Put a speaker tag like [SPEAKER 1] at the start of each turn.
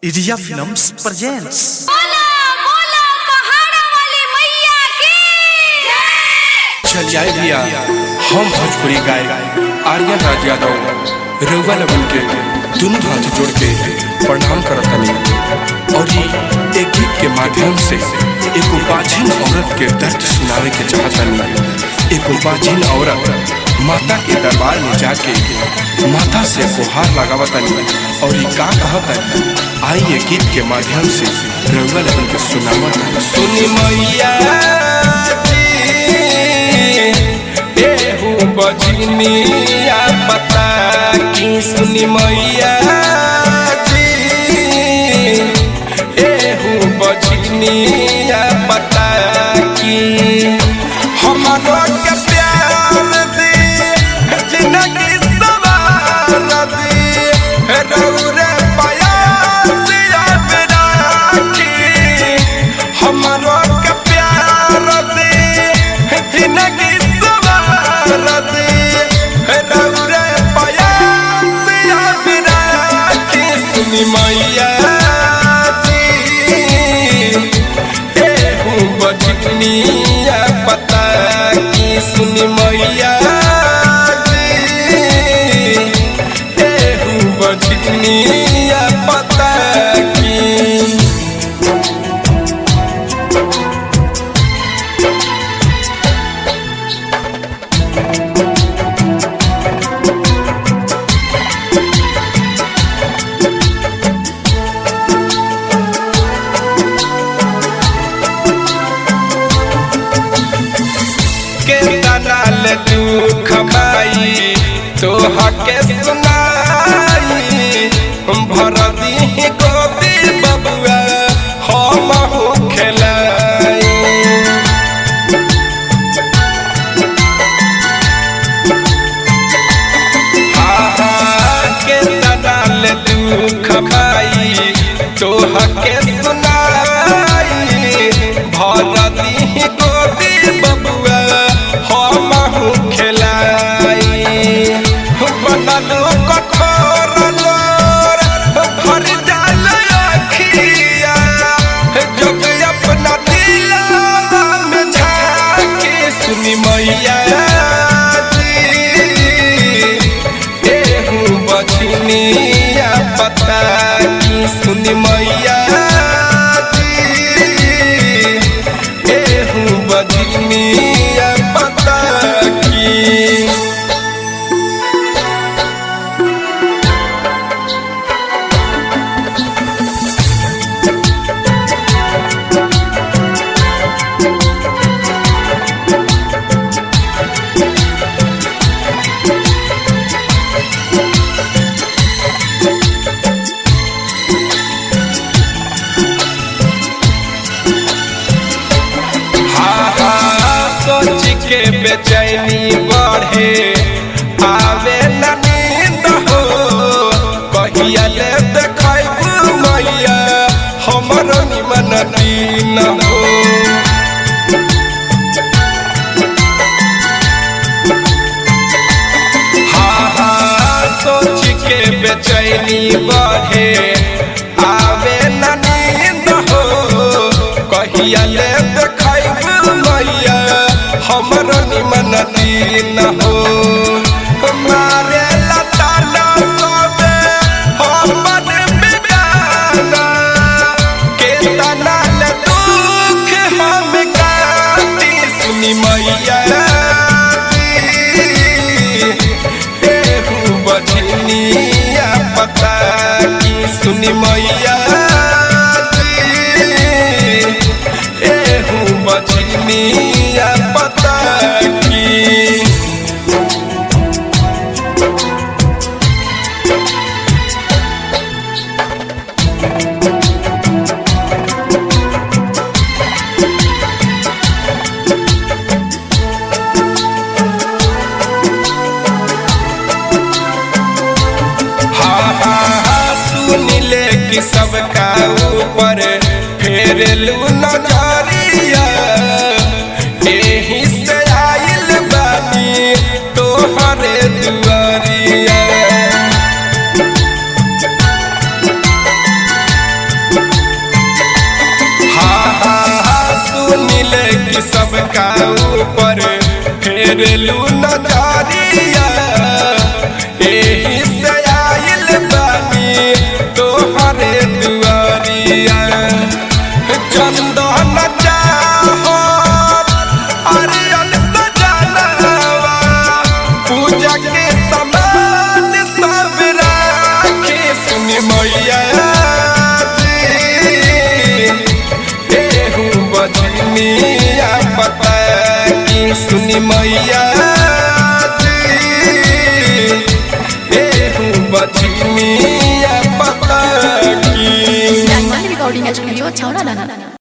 [SPEAKER 1] India films presents
[SPEAKER 2] बोला बोला पहाड़ा वाली मैया की जय
[SPEAKER 3] चल आए भैया हम भोजपुरी गाय आर्यन राज यादव रउआ लगन के दोनों हाथ जोड़ के प्रणाम करत हनी और ये एक गीत के माध्यम से एगो बाझिन औरत के दर्द सुनावे के चाहत हनी एगो बाझिन औरत माता के दरबार में जाके माता से गुहार लगावत हनी और ये का कहत हनी आई ये गीत के माध्यम से रउआ लगन के सुनावत हनी सुनी मैया एहू बजनिया पता की सुनी मैया जी एहू बजनिया पता की हमारो के प्यार दी जिंदगी सवार दी रौरे पयास याद राखी हमारो के प्यार दी जिंदगी सवार दी रौरे पयास याद राखी सुनी मैया जी एहू बजनिया पता की सुनी मैया जी एहू बजनिया पता की के दलाल दुख भाई तोहा के सुनाई भर दी गोदी बबुआ हम हो खेलाई के दलाल दुख भाई तोहा के सुनाई भर दी गोदी बबुआ हम हूँ खेलाई बनलो कठोर लोर भर जाल अखिया जोग अपना दिला में झाके सुनी मैया जी एहू बछनिया पता की सुनी मैया जी एहू बछनिया पता की हाँ हाँ सोच के बेचैनी बढ़े आवे न नींद हो कहिया ले देखैबू मैया हमर निमन दीन हो हाँ हाँ सोच के बेचैनी बढ़े आवे न नींद हो कहिया ले देखैबू मैया हमर निमन दीन हो मारे लता न सोबे हमन बिगाना के तना ले दुख हम काटी सुनी मैया जी एहू बजनिया पता की सुनी मैया जी एहू बजनिया पता की हाँ हाँ हाँ सुन ले कि सबका ऊपर फेर लू नजरिया एही से आइल बानी तोहरे दुआरिया कि सबका ऊपर फेरलू नजरिया एही से आइल बानी तोहरे दुआरिया चंदन चाहो अरियन सजनवा पूजा के समान सब राखे सुनी मैया जी एहू बजनिया पता की सुनी मैया जी एहू बजनिया पता की
[SPEAKER 4] Yang mana recording aja video, ciao na na na.